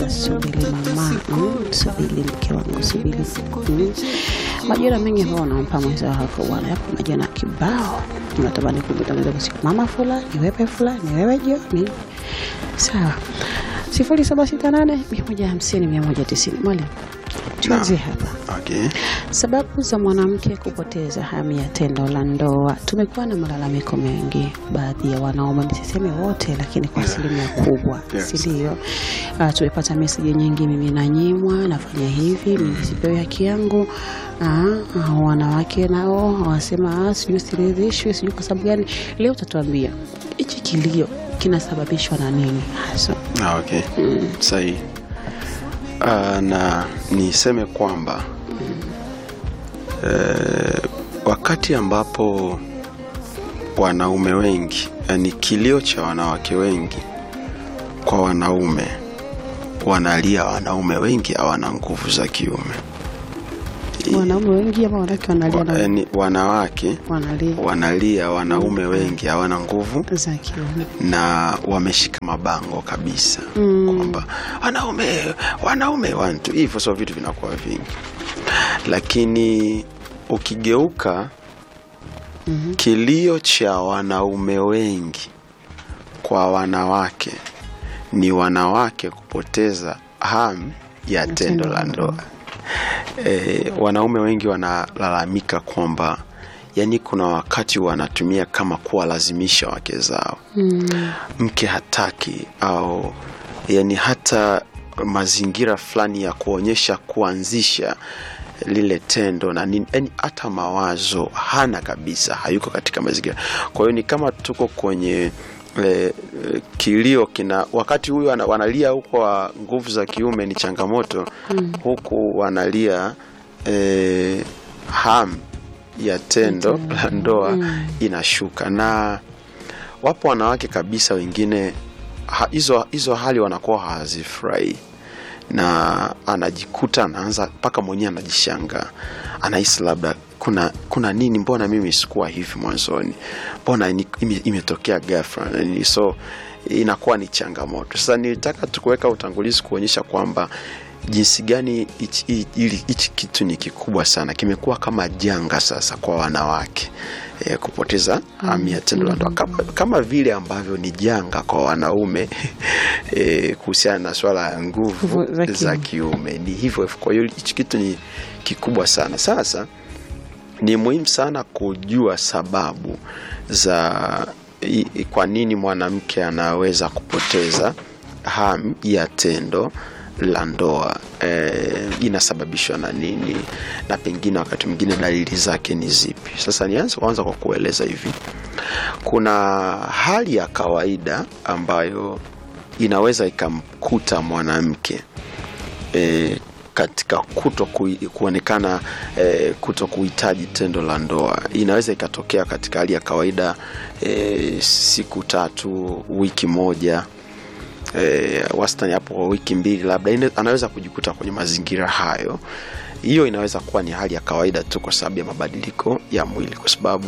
kwamba subiri mama, mm, subiri mke wangu, subiri mm. Majina mengi ambayo wanampa mwenza wako bwana, yapo majina kibao, unatamani kumwita mwenzako siku mama fulani, wewe fulani, wewe Joni. Sawa, sifuri saba sita nane mia moja hamsini mia moja tisini. Mwalimu, tuanzie hapa. Okay. Sababu za mwanamke kupoteza hamu ya tendo la ndoa. Tumekuwa na malalamiko mengi, baadhi ya wanaume, nisiseme wote, lakini kwa asilimia kubwa, Yes. si ndio? Uh, tumepata meseji nyingi, mimi nanyimwa, nafanya hivi, mimi sipewi haki yangu. Uh, wanawake nao wasema "Ah, sijui siridhishwi, sijui kwa sababu gani. Leo utatuambia hichi kilio kinasababishwa na nini hasa? Ah, okay. Sahihi. Ah, na niseme kwamba eh, wakati ambapo wanaume wengi, yani kilio cha wanawake wengi kwa wanaume, wanalia wanaume wengi hawana nguvu za kiume. Wanaume wengi ama wanawake wanalia Wa, na yani, wanawake wanalia wanalia wanaume wengi hawana nguvu za kiume. na wameshika mabango kabisa Mm. kwamba wanaume wanaume wantu hivyo, so vitu vinakuwa vingi, lakini ukigeuka kilio cha wanaume wengi kwa wanawake ni wanawake kupoteza hamu ya tendo la ndoa. E, wanaume wengi wanalalamika kwamba yani kuna wakati wanatumia kama kuwalazimisha wake zao mke hataki au yani hata mazingira fulani ya kuonyesha kuanzisha lile tendo na nini, yani hata mawazo hana kabisa, hayuko katika mazingira. Kwa hiyo ni kama tuko kwenye e, e, kilio kina wakati huyu ana- wanalia huko wa nguvu za kiume ni changamoto huku wanalia e, hamu ya tendo la ndoa inashuka na wapo wanawake kabisa wengine ha- hizo hizo hali wanakuwa hawazifurahi na anajikuta anaanza mpaka mwenyewe anajishanga anahisi labda kuna kuna nini mbona mimi sikuwa hivi mwanzoni mbona ni- ime- imetokea ghafla na nini so inakuwa ni changamoto sasa nilitaka tukuweka utangulizi kuonyesha kwamba jinsi gani hichi- hi- hili- hichi kitu ni kikubwa sana kimekuwa kama janga sasa kwa wanawake e, kupoteza hamu ya tendo la ndoa kama, kama vile ambavyo ni janga kwa wanaume e, kuhusiana na swala ya nguvu Nguvu za za kiume ni hivyo hivyo. kwa hiyo hichi kitu ni kikubwa sana sasa ni muhimu sana kujua sababu za i- i- kwa nini mwanamke anaweza kupoteza hamu ya tendo la ndoa e, inasababishwa na nini na pengine wakati mwingine dalili zake ni zipi sasa nianze kwanza kwa kueleza hivi kuna hali ya kawaida ambayo inaweza ikamkuta mwanamke e, katika kuto kui, kuonekana e, kuto kuhitaji tendo la ndoa inaweza ikatokea katika hali ya kawaida e, siku tatu wiki moja e, wastani hapo kwa wiki mbili labda ine- anaweza kujikuta kwenye mazingira hayo hiyo inaweza kuwa ni hali ya kawaida tu kwa sababu ya mabadiliko ya mwili kwa sababu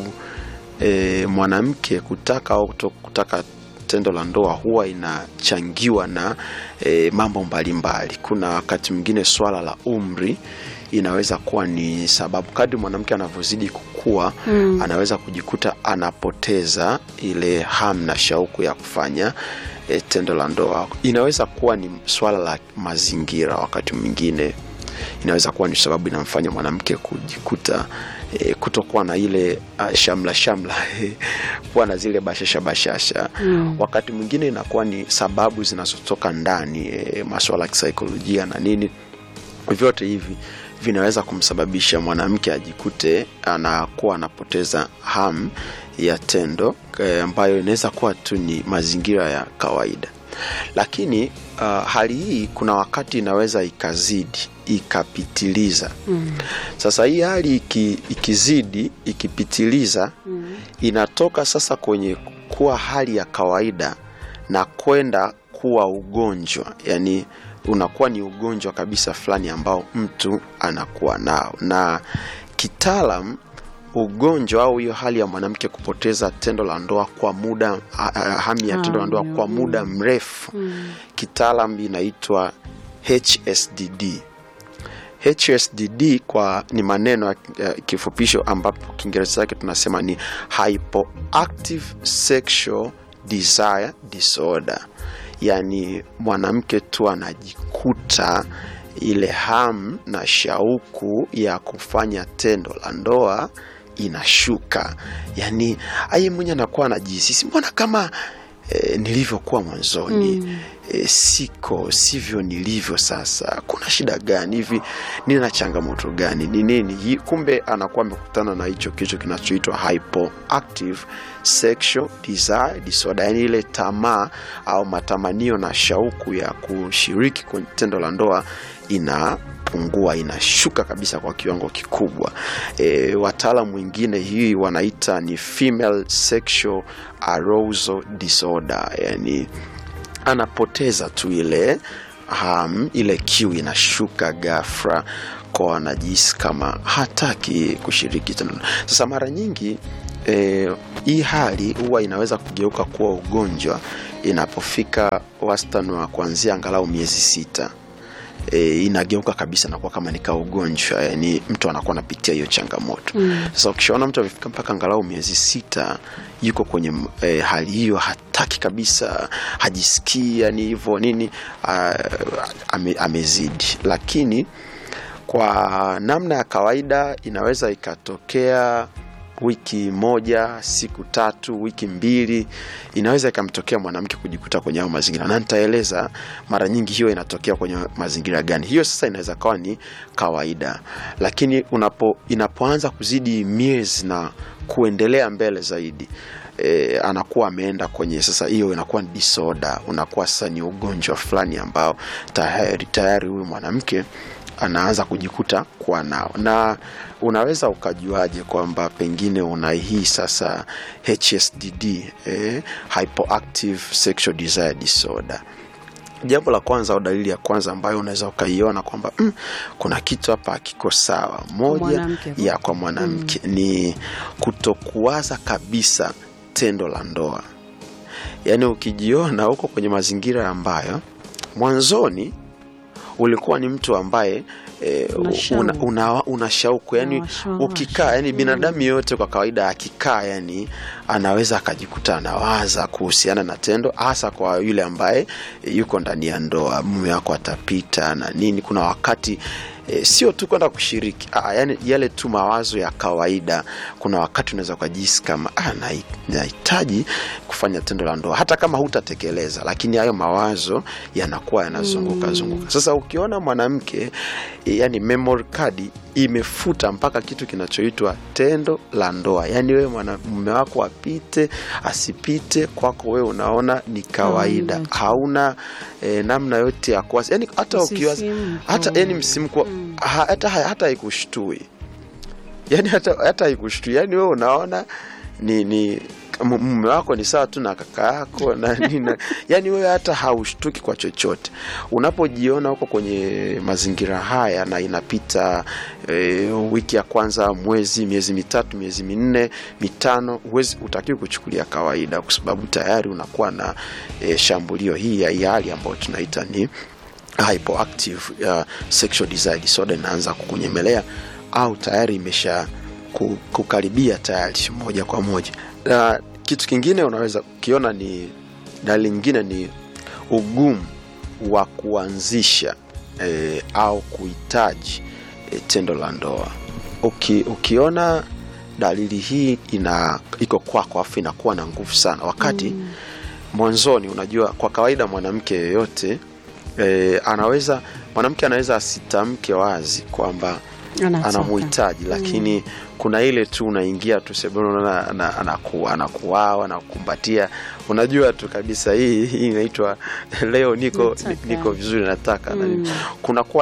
e, mwanamke kutaka au kuto kutaka tendo la ndoa huwa inachangiwa na e, mambo mbalimbali kuna wakati mwingine swala la umri inaweza kuwa ni sababu kadri mwanamke anavyozidi kukua mm. anaweza kujikuta anapoteza ile hamu na shauku ya kufanya e, tendo la ndoa inaweza kuwa ni swala la mazingira wakati mwingine inaweza kuwa ni sababu inamfanya mwanamke kujikuta e, kutokuwa na ile uh, shamla shamla kuwa na zile bashasha bashasha mm. wakati mwingine inakuwa ni sababu zinazotoka ndani e, maswala ya kisaikolojia na nini vyote hivi vinaweza kumsababisha mwanamke ajikute anakuwa anapoteza hamu ya tendo eh, ambayo inaweza kuwa tu ni mazingira ya kawaida lakini uh, hali hii kuna wakati inaweza ikazidi ikapitiliza mm. sasa hii hali iki, ikizidi ikipitiliza mm. inatoka sasa kwenye kuwa hali ya kawaida na kwenda kuwa ugonjwa yani unakuwa ni ugonjwa kabisa fulani ambao mtu anakuwa nao na kitaalam ugonjwa au hiyo hali ya mwanamke kupoteza tendo la ndoa kwa muda ha- ha- hamu ya tendo la ndoa kwa muda mrefu kitaalam inaitwa HSDD. HSDD kwa ni maneno ya ya kifupisho ambapo Kiingereza chake tunasema ni hypoactive sexual desire disorder, yaani mwanamke tu anajikuta ile hamu na shauku ya kufanya tendo la ndoa inashuka, yaani aye mwenye anakuwa anajihisi mbona kama e, nilivyokuwa mwanzoni mm. E, siko sivyo nilivyo sasa. Kuna shida gani hivi? Nina changamoto gani? Ni nini hii? Kumbe anakuwa amekutana na hicho kicho kinachoitwa hypoactive sexual desire disorder, yani ile tamaa au matamanio na shauku ya kushiriki kwenye tendo la ndoa inapungua, inashuka kabisa kwa kiwango kikubwa. E, wataalamu wengine hii wanaita ni female sexual arousal disorder, yani anapoteza tu ile ham, ile kiu inashuka ghafla kwa anajihisi kama hataki kushiriki tendo. Sasa mara nyingi e, hii hali huwa inaweza kugeuka kuwa ugonjwa inapofika wastani wa kuanzia angalau miezi sita. E, inageuka kabisa nakuwa kama nika ugonjwa, yani mtu anakuwa anapitia hiyo changamoto mm. Sasa ukishaona mtu amefika mpaka angalau miezi sita yuko kwenye e, hali hiyo, hataki kabisa, hajisikii yani hivyo nini, a, ame, amezidi. Lakini kwa namna ya kawaida inaweza ikatokea wiki moja, siku tatu, wiki mbili, inaweza ikamtokea mwanamke kujikuta kwenye hayo mazingira, na nitaeleza mara nyingi hiyo inatokea kwenye mazingira gani. Hiyo sasa inaweza kawa ni kawaida, lakini unapo, inapoanza kuzidi miezi na kuendelea mbele zaidi E, anakuwa ameenda kwenye sasa, hiyo inakuwa ni disorder, unakuwa sasa ni ugonjwa fulani ambao tayari tayari huyu mwanamke anaanza kujikuta kuwa nao. Na unaweza ukajuaje kwamba pengine una hii sasa HSDD, eh, hypoactive sexual desire disorder? Jambo la kwanza au dalili ya kwanza ambayo unaweza ukaiona kwamba mm, kuna kitu hapa hakiko sawa, moja Mwanamke. ya kwa mwanamke ni kutokuwaza kabisa tendo la ndoa. Yaani ukijiona huko kwenye mazingira ambayo mwanzoni ulikuwa ni mtu ambaye e, Una shauku. una, una, una shauku yani Unawashwa- ukikaa yani binadamu yoyote kwa kawaida akikaa yani anaweza akajikuta anawaza kuhusiana na tendo hasa kwa yule ambaye e, yuko ndani ya ndoa mume wako atapita na nini kuna wakati E, sio tu kwenda kushiriki ah, yani yale tu mawazo ya kawaida. Kuna wakati unaweza ukajihisi kama ah, nahi- nahitaji kufanya tendo la ndoa, hata kama hutatekeleza, lakini hayo mawazo yanakuwa yanazunguka zunguka. Sasa ukiona mwanamke e, yani memory card imefuta mpaka kitu kinachoitwa tendo la ndoa, yani wewe mwana mume wako apite asipite, kwako wewe unaona ni kawaida, Kawaida tu. hauna e, namna yote ya kuwasi, yani hata ukiwaza Msisimko. hata yani msimko ha, hata hata haikushtui yani hata hata haikushtui yani wewe unaona ni ni m- mume wako ni sawa tu na kaka yako na nini yani wewe hata haushtuki kwa chochote unapojiona huko kwenye mazingira haya na inapita e, wiki ya kwanza mwezi miezi mitatu miezi minne mitano huwezi utakiwi kuchukulia kawaida kwa sababu tayari unakuwa na e, shambulio hii ya hii hali ambayo tunaita ni hypoactive uh, sexual desire disorder inaanza kukunyemelea au tayari imesha ku- kukaribia tayari moja kwa moja. Na kitu kingine unaweza ukiona ni dalili nyingine ni ugumu wa kuanzisha eh, au kuhitaji eh, tendo la ndoa. Uki, ukiona dalili hii ina iko kwako afu inakuwa na nguvu sana wakati mwanzoni, unajua kwa kawaida mwanamke yeyote e, anaweza mwanamke anaweza asitamke wazi kwamba Anataka. anamuhitaji lakini kuna ile tu unaingia tu sebuleni unaona ana- anaku- anakuawa anakukumbatia unajua tu kabisa hii hii inaitwa leo niko Nataka. niko vizuri nataka na nini. kunakuwa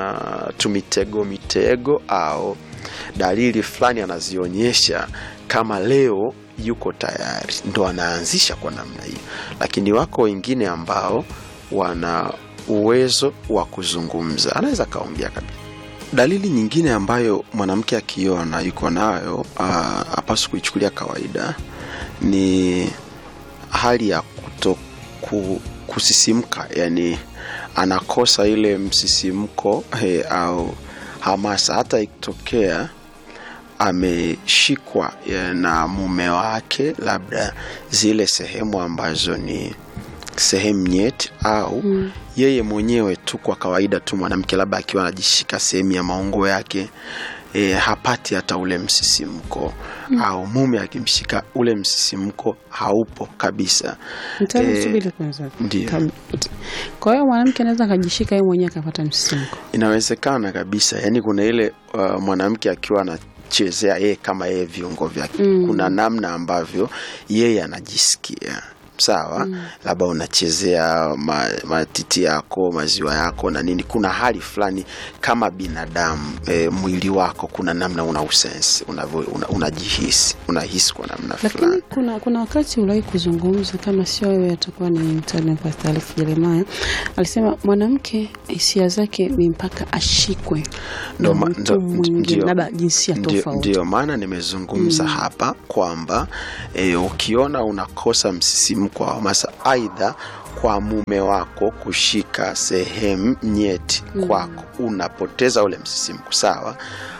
na tumitego mitego au dalili fulani anazionyesha kama leo yuko tayari ndo anaanzisha kwa namna hiyo lakini wako wengine ambao wana uwezo wa kuzungumza anaweza akaongea kabisa dalili nyingine ambayo mwanamke akiona yuko nayo ah, hapaswi kuichukulia kawaida ni hali ya kuto ku, kusisimka yani anakosa ile msisimko eh, au hamasa hata ikitokea ameshikwa eh, na mume wake labda zile sehemu ambazo ni sehemu nyeti au mm. yeye mwenyewe tu kwa kawaida tu mwanamke labda akiwa anajishika sehemu ya maungo yake e, hapati hata ule msisimko mm. au mume akimshika ule msisimko haupo kabisa Mtaalamu, Eh, subiri kwanza. ndio. Tam- Kwa hiyo mwanamke anaweza akajishika yeye mwenyewe akapata msisimko. inawezekana kabisa yani kuna ile uh, mwanamke akiwa anachezea yeye kama yeye viungo vyake Mm. kuna namna ambavyo yeye anajisikia sawa labda unachezea ma, matiti yako maziwa yako na nini kuna hali fulani kama binadamu e, mwili wako kuna namna una usense unavyo- una- unajihisi unahisi kwa namna Lakini fulani kuna kuna wakati uliwahi kuzungumza, kama sio wewe, atakuwa ni mtaalamu Pastor Alex Jeremiah, alisema mwanamke hisia zake ni mpaka ashikwe Ndo na ma- mtu ndo- mwingine, ndio- labda jinsia ndio- tofauti. Ndio maana nimezungumza hapa kwamba e, ukiona unakosa msisimko wa hamasa, aidha kwa mume wako kushika sehemu nyeti kwako, unapoteza ule msisimko, sawa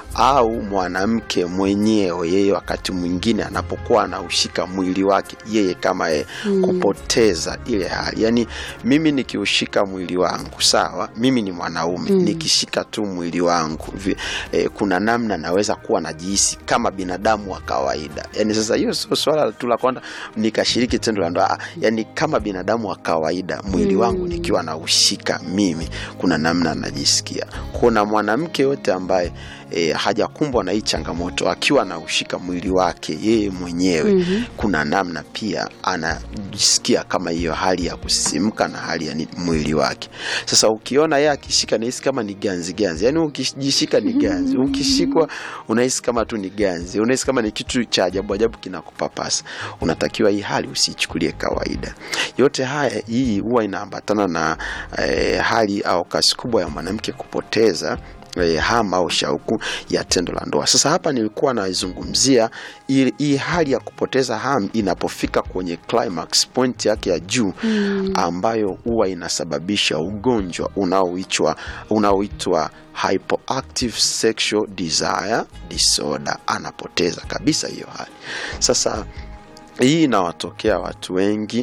au mwanamke mwenyewe yeye wakati mwingine anapokuwa anaushika mwili wake yeye kama yeye kupoteza ile hali yaani mimi nikiushika mwili wangu sawa mimi ni mwanaume nikishika tu mwili wangu vi, eh, kuna namna naweza kuwa najihisi kama binadamu wa kawaida yaani sasa hiyo sio swala tu la kwamba nikashiriki tendo la ndoa Ah, yaani kama binadamu wa kawaida mwili wangu nikiwa naushika mimi kuna namna najisikia kuna mwanamke yote ambaye e, hajakumbwa na hii changamoto akiwa anaushika mwili wake yeye mwenyewe mm-hmm. kuna namna pia anajisikia kama hiyo hali ya kusisimka na hali ya ni, mwili wake sasa ukiona yeye akishika nahisi kama ni ganzi ganzi yaani ukijishika ni ganzi ukishikwa unahisi kama tu ni ganzi unahisi kama ni kitu cha ajabu ajabu kinakupapasa unatakiwa hii hali usiichukulie kawaida yote haya hii huwa inaambatana na eh, hali au kasi kubwa ya mwanamke kupoteza eh, hama au shauku ya tendo la ndoa. Sasa hapa nilikuwa naizungumzia hii hii hali ya kupoteza hamu inapofika kwenye climax point yake ya juu mm. ambayo huwa inasababisha ugonjwa unaoitwa unaoitwa hypoactive sexual desire disorder. Anapoteza kabisa hiyo hali. Sasa hii inawatokea watu wengi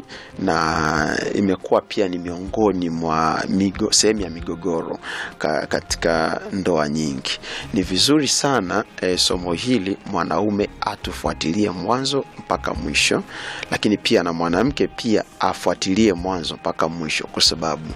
na imekuwa pia ni miongoni mwa migo, sehemu ya migogoro ka, katika ndoa nyingi. Ni vizuri sana e, somo hili mwanaume atufuatilie mwanzo mpaka mwisho, lakini pia na mwanamke pia afuatilie mwanzo mpaka mwisho, kwa sababu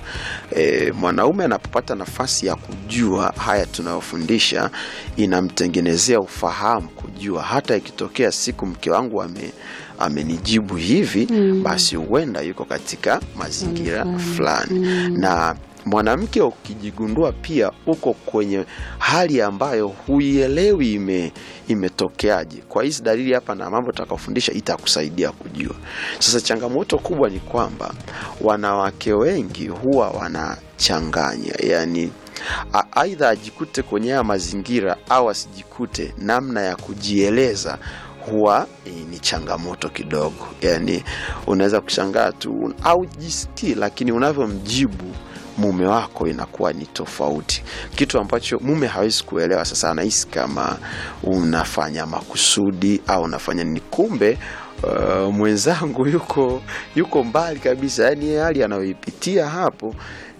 e, mwanaume anapopata nafasi ya kujua haya tunayofundisha, inamtengenezea ufahamu kujua hata ikitokea siku mke wangu ame amenijibu hivi mm. basi huenda yuko katika mazingira Mm. fulani mm. na mwanamke ukijigundua pia uko kwenye hali ambayo huielewi ime imetokeaje kwa hizi dalili hapa na mambo tutakaofundisha itakusaidia kujua sasa changamoto kubwa ni kwamba wanawake wengi huwa wanachanganya yani a- aidha ajikute kwenye haya mazingira au asijikute namna ya kujieleza huwa eh, ni changamoto kidogo yani unaweza kushangaa tu au jisikii lakini unavyomjibu mume wako inakuwa ni tofauti kitu ambacho mume hawezi kuelewa sasa anahisi kama unafanya makusudi au unafanya nini kumbe uh, mwenzangu yuko yuko mbali kabisa yani hali anayoipitia hapo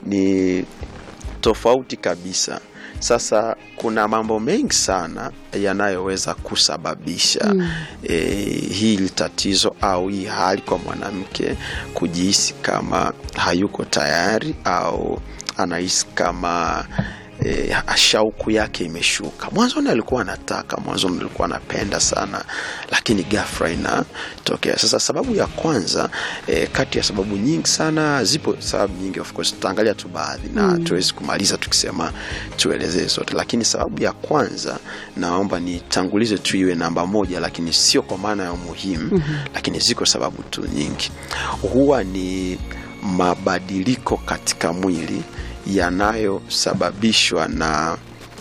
ni tofauti kabisa sasa kuna mambo mengi sana yanayoweza kusababisha mm. e, hili tatizo au hii hali kwa mwanamke kujihisi kama hayuko tayari au anahisi kama e, shauku yake imeshuka mwanzoni alikuwa anataka mwanzoni alikuwa anapenda sana lakini ghafla inatokea sasa sababu ya kwanza e, kati ya sababu nyingi sana zipo sababu nyingi of course tutaangalia tu baadhi na mm. tuwezi kumaliza tukisema tuelezee zote lakini sababu ya kwanza naomba nitangulize tu iwe namba moja lakini sio kwa maana ya umuhimu mm-hmm. lakini ziko sababu tu nyingi huwa ni mabadiliko katika mwili yanayosababishwa na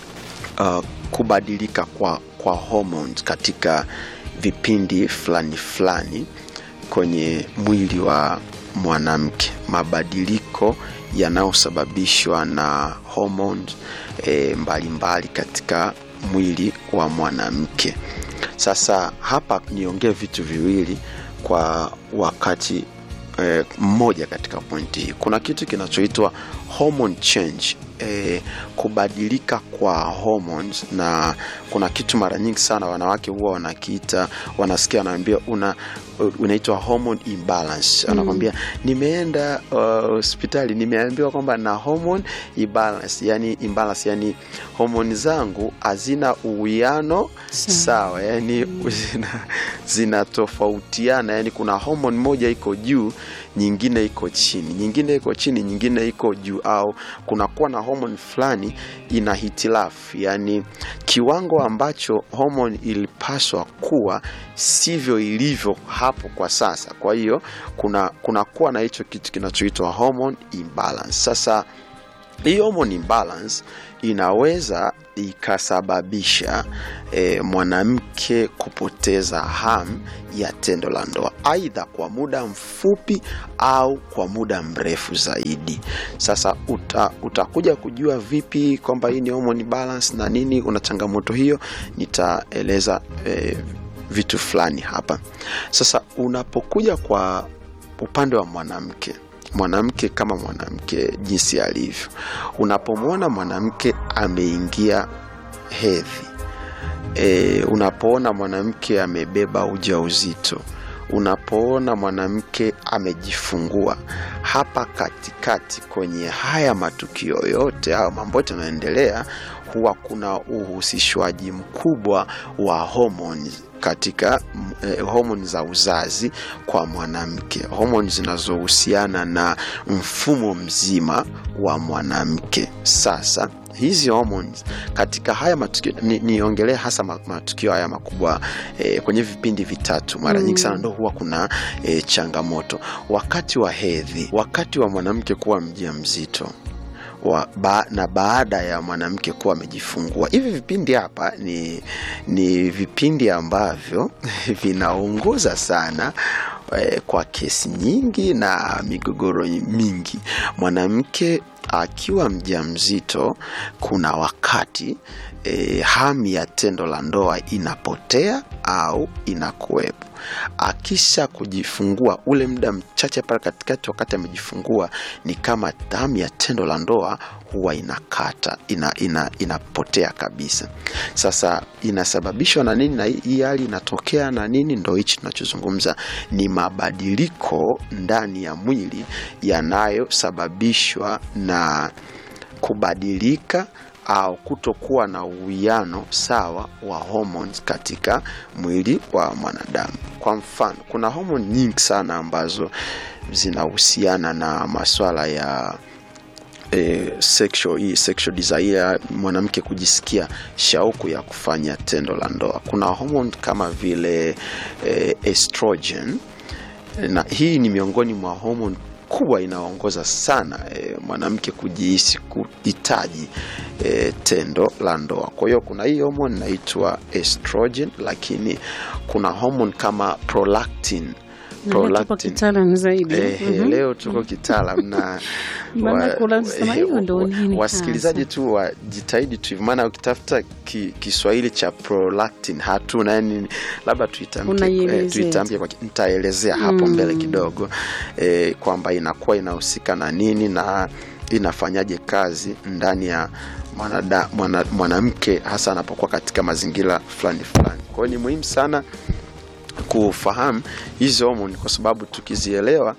uh, kubadilika kwa, kwa hormones katika vipindi fulani fulani kwenye mwili wa mwanamke mabadiliko yanayosababishwa na hormones e, mbalimbali katika mwili wa mwanamke. Sasa hapa niongee vitu viwili kwa wakati eh, mmoja katika pointi hii. Kuna kitu kinachoitwa hormone change eh, kubadilika kwa hormones, na kuna kitu mara nyingi sana wanawake huwa wanakiita, wanasikia wanaambia una unaitwa hormone imbalance. Anakwambia nimeenda hospitali, nimeambiwa kwamba na hormone imbalance, yani imbalance, yani homoni zangu hazina uwiano sawa, yani zina, zinatofautiana, yani kuna hormone moja iko juu, nyingine iko chini, nyingine iko chini, nyingine iko juu, au kunakuwa na hormone fulani ina hitilafu, yani kiwango ambacho hormone ilipaswa kuwa sivyo ilivyo hapo kwa sasa. Kwa hiyo kuna kunakuwa na hicho kitu kinachoitwa hormone imbalance. Sasa hii hormone imbalance inaweza ikasababisha e, mwanamke kupoteza hamu ya tendo la ndoa aidha kwa muda mfupi au kwa muda mrefu zaidi. Sasa uta, utakuja kujua vipi kwamba hii ni hormone balance na nini una changamoto hiyo, nitaeleza e, vitu fulani hapa. Sasa unapokuja kwa upande wa mwanamke mwanamke kama mwanamke jinsi alivyo, unapomwona mwanamke ameingia hedhi e, unapoona mwanamke amebeba ujauzito, unapoona mwanamke amejifungua, hapa katikati kwenye haya matukio yote au mambo yote yanayoendelea, huwa kuna uhusishwaji mkubwa wa homoni katika eh, homoni za uzazi kwa mwanamke, homoni zinazohusiana na mfumo mzima wa mwanamke. Sasa hizi hormones katika haya matukio niongelee ni hasa matukio haya makubwa eh, kwenye vipindi vitatu mara nyingi sana ndo huwa kuna eh, changamoto wakati wa hedhi, wakati wa mwanamke kuwa mjamzito wa, ba, na baada ya mwanamke kuwa amejifungua. Hivi vipindi hapa ni, ni vipindi ambavyo vinaongoza sana eh, kwa kesi nyingi na migogoro mingi. Mwanamke akiwa mjamzito, kuna wakati e, hamu ya tendo la ndoa inapotea au inakuwepo. Akisha kujifungua, ule muda mchache pale katikati, wakati amejifungua, ni kama hamu ya tendo la ndoa huwa inakata ina, ina, inapotea kabisa. Sasa inasababishwa na nini? Na hii hali inatokea na nini? Ndo hichi tunachozungumza, ni mabadiliko ndani ya mwili yanayosababishwa na kubadilika au kutokuwa na uwiano sawa wa hormones katika mwili wa mwanadamu. Kwa mfano, kuna hormone nyingi sana ambazo zinahusiana na masuala ya E, sexual, hii sexual desire, mwanamke kujisikia shauku ya kufanya tendo la ndoa. Kuna hormone kama vile e, estrogen na hii ni miongoni mwa hormone kubwa inaongoza sana e, mwanamke kujihisi kuhitaji e, tendo la ndoa. Kwa hiyo kuna hii hormone inaitwa estrogen, lakini kuna hormone kama prolactin tuko kitaalam zaidi. Eh, Mhm. leo tuko kitaalam na Maana wa- kuna sema eh, hiyo ndo wa- nini wasikilizaji hasa? tu wajitahidi tu hivyo, maana ukitafuta ki, Kiswahili cha prolactin hatuna, yani labda tuitamke Unaielezea eh, tuitamke kwa ki- nitaelezea hapo Mm. mbele kidogo eh, kwamba inakuwa inahusika na nini na inafanyaje kazi ndani ya mwanada- mwana- mwanamke hasa anapokuwa katika mazingira fulani fulani. Kwa hiyo ni muhimu sana kufahamu hizi homoni kwa sababu tukizielewa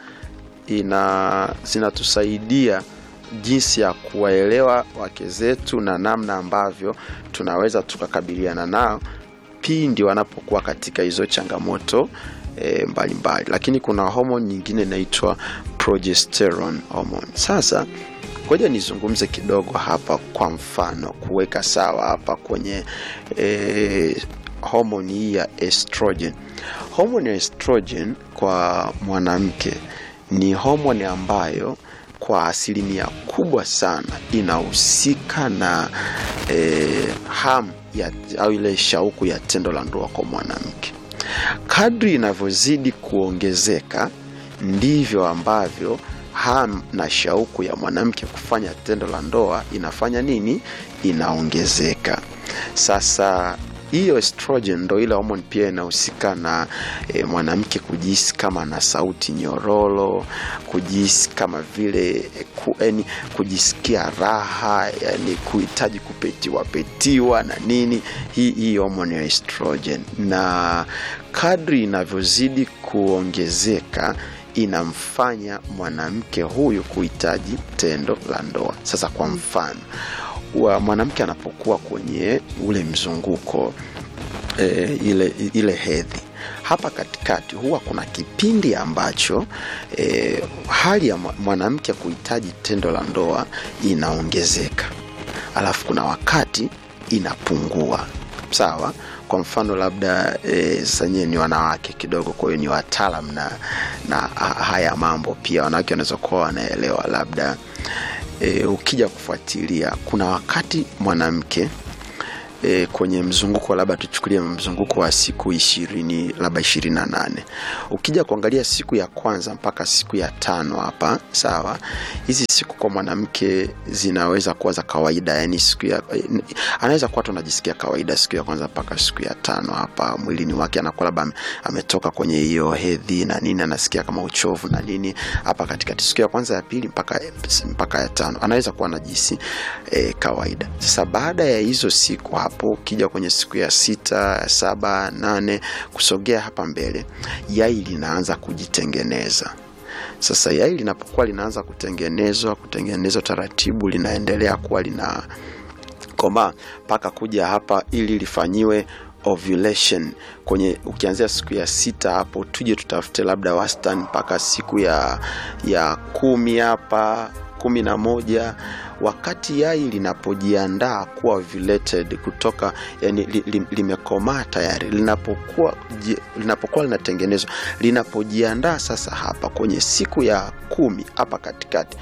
ina zinatusaidia jinsi ya kuwaelewa wake zetu na namna ambavyo tunaweza tukakabiliana nao pindi wanapokuwa katika hizo changamoto e, mbalimbali lakini kuna homoni nyingine inaitwa progesterone hormone sasa ngoja nizungumze kidogo hapa kwa mfano kuweka sawa hapa kwenye e, homoni hii ya estrogen homoni ya estrogen kwa mwanamke ni homoni ambayo kwa asilimia kubwa sana inahusika na e, hamu ya, au ile shauku ya tendo la ndoa kwa mwanamke kadri inavyozidi kuongezeka ndivyo ambavyo ham na shauku ya mwanamke kufanya tendo la ndoa inafanya nini inaongezeka sasa hiyo estrogen ndo ile homoni pia inahusika na e, mwanamke kujihisi kama na sauti nyororo kujihisi kama vile ku, yani, kujisikia raha yani kuhitaji kupetiwa petiwa na nini hii hii homoni ya estrogen na kadri inavyozidi kuongezeka inamfanya mwanamke huyu kuhitaji tendo la ndoa sasa kwa mfano wa mwanamke anapokuwa kwenye ule mzunguko e, ile, ile hedhi hapa katikati huwa kuna kipindi ambacho e, hali ya mwanamke kuhitaji tendo la ndoa inaongezeka alafu kuna wakati inapungua sawa kwa mfano labda e, sanyie ni wanawake kidogo kwa hiyo ni wataalam na, na haya mambo pia wanawake wanaweza kuwa wanaelewa labda e, ukija kufuatilia kuna wakati mwanamke e, kwenye mzunguko labda tuchukulie mzunguko wa siku ishirini labda ishirini na nane ukija kuangalia siku ya kwanza mpaka siku ya tano hapa sawa hizi siku kwa mwanamke zinaweza kuwa za kawaida yani siku ya anaweza kuwa tu anajisikia kawaida siku ya kwanza mpaka siku ya tano hapa mwilini wake anakuwa labda ametoka kwenye hiyo hedhi na nini anasikia kama uchovu na nini hapa katikati siku ya kwanza ya pili mpaka, mpaka ya tano anaweza kuwa anajisi e, kawaida sasa baada ya hizo siku hapo ukija kwenye siku ya sita saba nane kusogea hapa mbele yai linaanza kujitengeneza sasa yai linapokuwa linaanza kutengenezwa kutengenezwa taratibu linaendelea kuwa lina komaa mpaka kuja hapa ili lifanyiwe ovulation kwenye ukianzia siku ya sita hapo tuje tutafute labda wastani mpaka siku ya ya kumi hapa kumi na moja wakati yai linapojiandaa kuwa ovulated kutoka yani li, li, limekomaa tayari linapokuwa linapokuwa linatengenezwa linapojiandaa sasa hapa kwenye siku ya kumi hapa katikati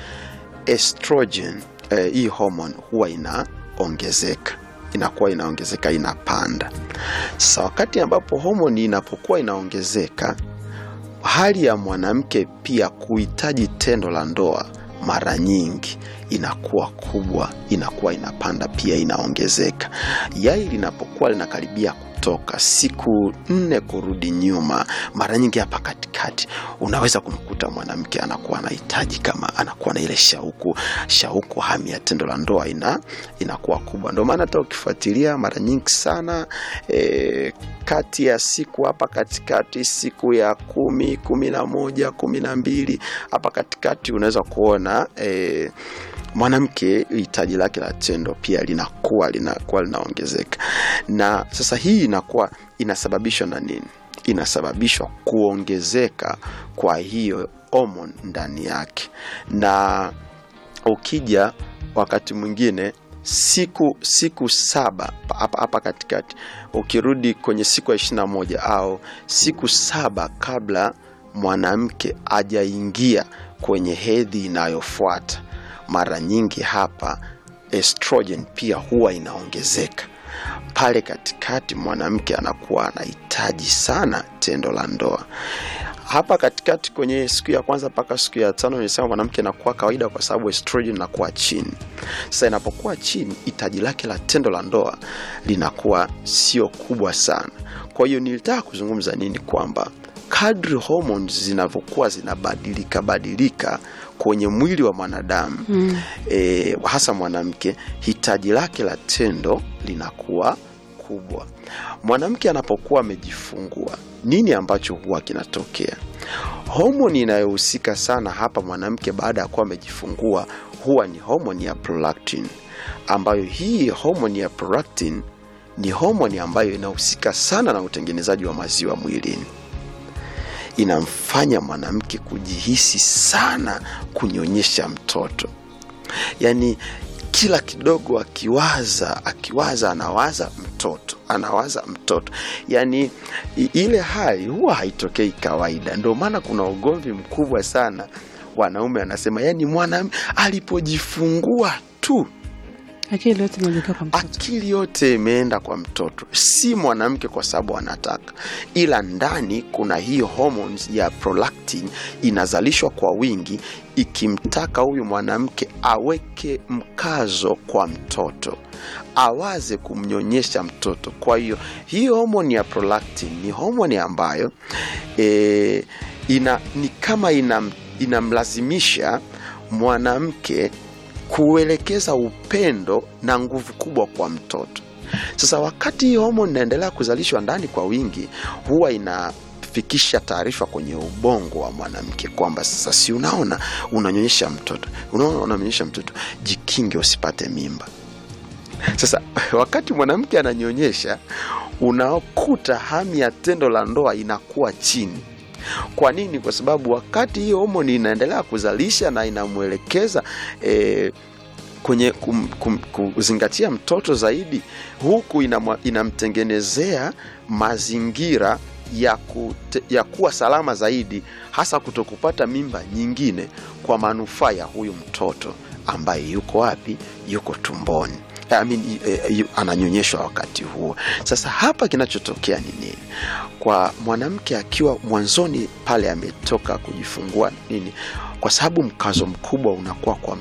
estrogen eh, hii hormone huwa inaongezeka inakuwa inaongezeka inapanda sasa wakati ambapo homoni inapokuwa inaongezeka hali ya mwanamke pia kuhitaji tendo la ndoa mara nyingi inakuwa kubwa inakuwa inapanda pia inaongezeka yai linapokuwa linakaribia kutoka siku nne kurudi nyuma mara nyingi hapa katikati unaweza kumkuta mwanamke anakuwa anahitaji kama anakuwa na ile shauku shauku hamu ya tendo la ndoa ina inakuwa kubwa ndio maana hata ukifuatilia mara nyingi sana e, kati ya siku hapa katikati siku ya kumi kumi na moja kumi na mbili hapa katikati unaweza kuona e, mwanamke hitaji lake la tendo pia linakuwa linakuwa linaongezeka na sasa hii inakuwa inasababishwa na nini inasababishwa kuongezeka kwa hiyo homon ndani yake na ukija wakati mwingine siku siku saba hapa hapa katikati ukirudi kwenye siku ya ishiri na moja au siku saba kabla mwanamke ajaingia kwenye hedhi inayofuata mara nyingi hapa estrogen pia huwa inaongezeka pale katikati mwanamke anakuwa anahitaji sana tendo la ndoa hapa katikati kwenye siku ya kwanza mpaka siku ya tano nilisema mwanamke inakuwa kawaida kwa sababu estrogen inakuwa chini sasa inapokuwa chini hitaji lake la tendo la ndoa linakuwa sio kubwa sana kwa hiyo nilitaka kuzungumza nini kwamba kadri hormones zinavyokuwa zinabadilika badilika kwenye mwili wa mwanadamu mm. e, hasa mwanamke hitaji lake la tendo linakuwa kubwa mwanamke anapokuwa amejifungua nini ambacho huwa kinatokea homoni inayohusika sana hapa mwanamke baada ya kuwa amejifungua huwa ni homoni ya prolactin ambayo hii homoni ya prolactin ni homoni ambayo inahusika sana na utengenezaji wa maziwa mwilini inamfanya mwanamke kujihisi sana kunyonyesha mtoto yaani kila kidogo akiwaza akiwaza anawaza mtoto anawaza mtoto yaani ile hali huwa haitokei kawaida ndio maana kuna ugomvi mkubwa sana wanaume anasema yaani mwanamke alipojifungua tu akili yote imeelekea kwa mtoto akili yote imeenda kwa mtoto, si mwanamke kwa sababu anataka, ila ndani kuna hiyo hormones ya prolactin inazalishwa kwa wingi, ikimtaka huyu mwanamke aweke mkazo kwa mtoto, awaze kumnyonyesha mtoto. Kwa hiyo hii homoni ya prolactin ni homoni ambayo e, ina, ni kama inam, inamlazimisha mwanamke kuelekeza upendo na nguvu kubwa kwa mtoto. Sasa wakati hii homoni inaendelea kuzalishwa ndani kwa wingi, huwa inafikisha taarifa kwenye ubongo wa mwanamke kwamba sasa, si unaona unanyonyesha mtoto, unaona unanyonyesha mtoto, jikinge usipate mimba. Sasa wakati mwanamke ananyonyesha, unakuta hamu ya tendo la ndoa inakuwa chini. Kwa nini? Kwa sababu wakati hiyo homoni inaendelea kuzalisha na inamwelekeza eh, kwenye kum, kum, kuzingatia mtoto zaidi, huku inamwa- inamtengenezea mazingira ya, kute, ya kuwa salama zaidi, hasa kutokupata mimba nyingine kwa manufaa ya huyu mtoto ambaye yuko wapi? Yuko tumboni. I mean, eh, yu- ananyonyeshwa wakati huo. Sasa hapa kinachotokea ni nini? Kwa mwanamke akiwa mwanzoni pale ametoka kujifungua nini, kwa sababu mkazo mkubwa unakuwa kwa